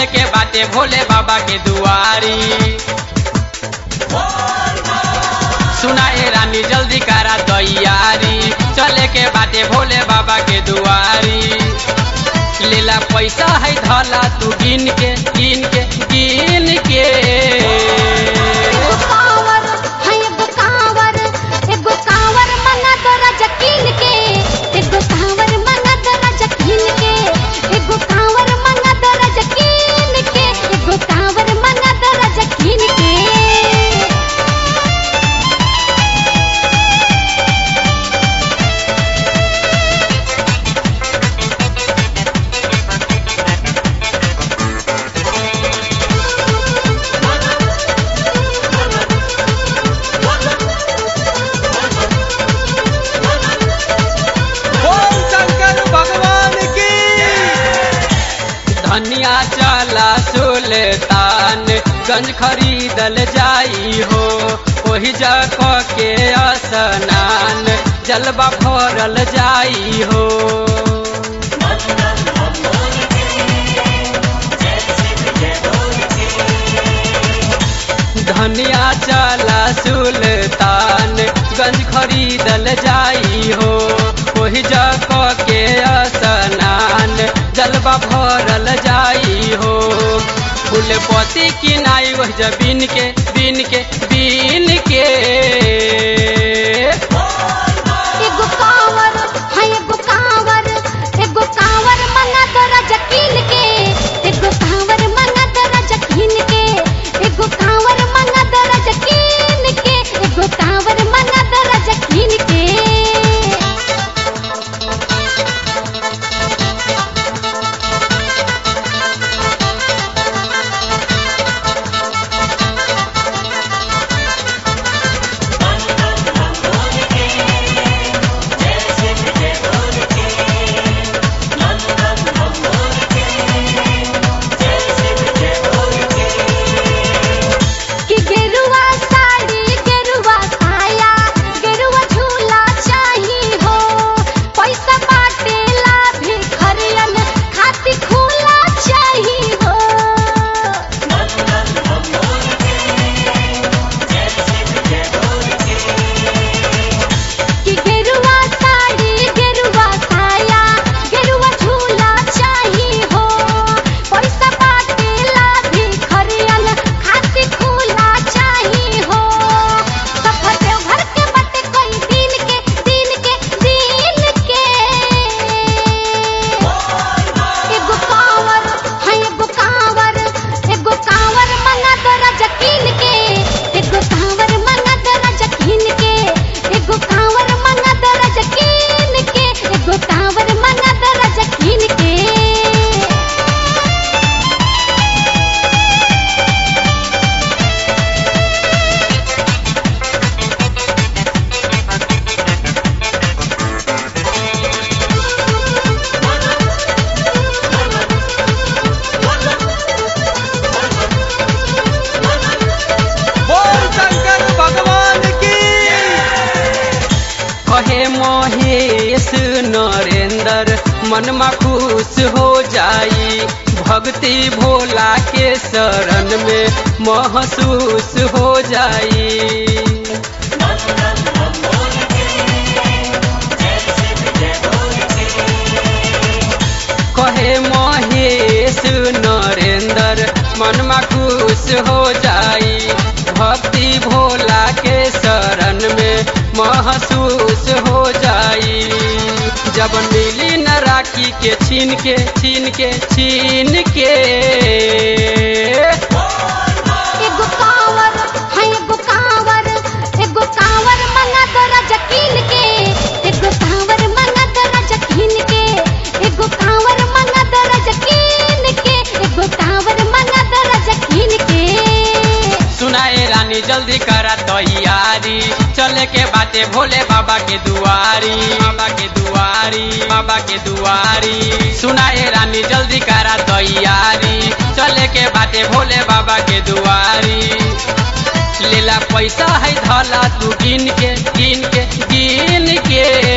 चले के बाटे भोले बाबा के दुआरी सुना ए रानी जल्दी करा तैयारी चले के बाटे भोले बाबा के दुआरी लेला पैसा है धला तू गिन के गिन के गिन के एगो कांवर है एगो कांवर एगो कांवर मंगा तोरा जकीन के एगो कांवर मंगा तोरा जकीन के एगो कांवर मंगा तोरा जकीन के एगो कांवर मंगा तोरा जकीन के बोल शंकर भगवान की धनिया चला सुल्तान गंज खरीदल जाई हो ओही जगह के स्नान जलवा भरल जाई हो धनिया चला सुल्तान गंज खरीदल जाई हो ओही जगह के स्नान जलवा भरल जाई हो फूलपति की नाई वह जबीन के बीन के बीन के एगो कांवर है एगो कांवर एगो कांवर मंगा तोरा जकीन के एगो कांवर मंगा तोरा जकीन के एगो कांवर मंगा तोरा जकीन के एगो कांवर मंगा तोरा जकीन के कि गेरुआ साड़ी गेरुआ साया गेरुआ झूला चाही हो पैसा बाटेला भिखरियन खाती खुला चाही हो कि गेरुआ साड़ी गेरुआ साया गेरुआ झूला चाही हो पैसा बाटेला भिखरियन खाती खुला चाही हो सफर देवघर के बाटे कोई दिन के दिन के दिन के एगो कांवर है एगो कांवर एगो कांवर मंगा तोरा जकीन के एगो कांवर मंगा तोरा जकीन के एगो कांवर मंगा तोरा जकीन के एगो कांवर मंगा तोरा जकीन के बोल शंकर भगवान की कहे महेश नरेंद्र मनमा खुश हो जाई भक्ति भोला के शरण में महसूस हो जाई कहे महेश नरेंद्र मनमा खुश हो जाई भक्ति भोला के शरण में महसूस हो जाई जब मिली न राखी के छीन के छीन के छीन के एगो कांवर है एगो कांवर एगो कांवर मंगा तोरा जकीन के एगो कांवर मंगा तोरा जकीन के एगो कांवर मंगा तोरा जकीन के एगो कांवर मंगा तोरा जकीन के सुनाए रानी जल्दी करा तैयारी चले के बाटे भोले बाबा के दुआरी बाबा के दुआरी बाबा के दुआरी सुनाए रानी जल्दी करा तैयारी चले के बाटे भोले बाबा के दुआरी लेला पैसा है धला तू गिन के गिन के गिन के